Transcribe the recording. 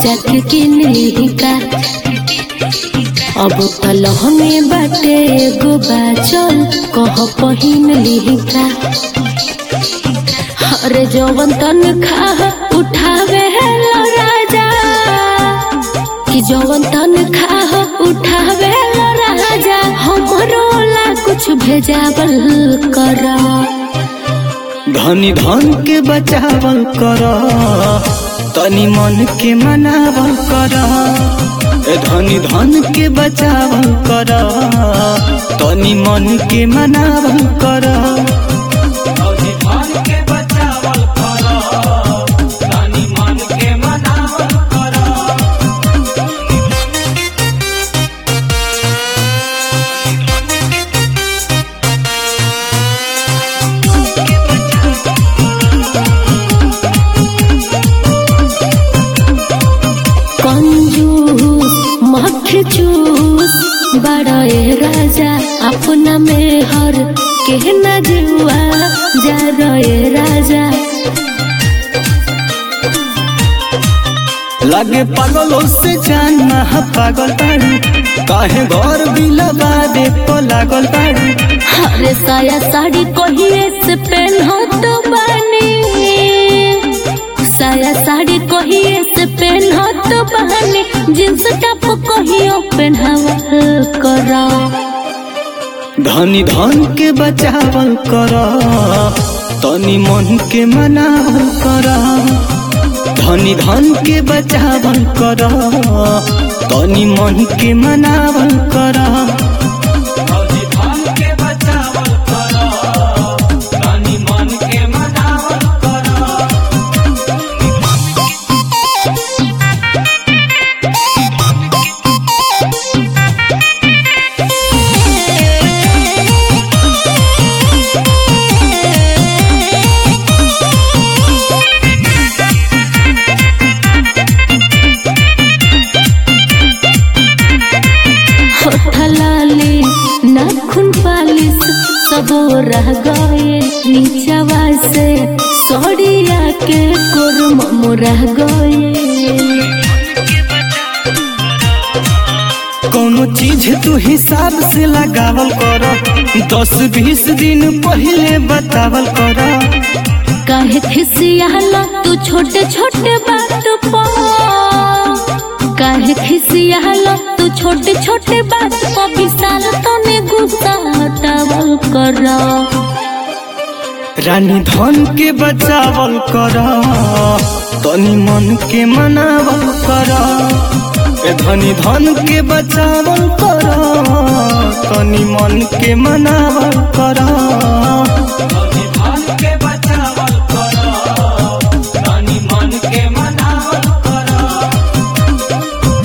जाके किन ली का अब तलह में बाटे एगो बाचल कह पहिन ली का अरे जवन तन खा उठावे हेलो राजा कि जवन तन खा उठावे हेलो राजा हमरो ला कुछ भेजावल कर धनी धन के बचावल कर तनी मन के मनावल कर ए धनी धन के बचावल कर तनी मन के मनावल कर धनी धन के बचावल कर तनी मन के मनावल कर कंजूस मक्खी चूस बड़ा ए राजा अपना में हर के न जुआ जा रे राजा लगे पागलों से जान महा पागल बाड़ू काहे घर बिलबा दे तो लागल बाड़ू अरे साया साड़ी कहिए से पहनो तो बानी साया साड़ी कहिए से पहनो तो बानी जींस टॉप कहियो पहनावल करा धनी धन के बचावल कर तनी मन के मनावल कर धनी धन के बचावल कर तनी मन के मनावल कर धनी धन के बचावल कर तनी मन के मनावल कर होठलाली नाखून पालिस सब रह गए नीचवा से सड़िया के कोरम रह गए कोनो चीज तू हिसाब से लगावल कर दस बीस दिन पहले बतावल कर काहे खिसियाला तू छोटे छोटे बात पर काहे खिसियाला तू छोटे छोटे बात पर विशाल तने गुस्सा हटावल कर रानी धन के बचावल कर तनी मन के मनावल कर ए धनी धन के बचावल कर तनी मन के मनावल कर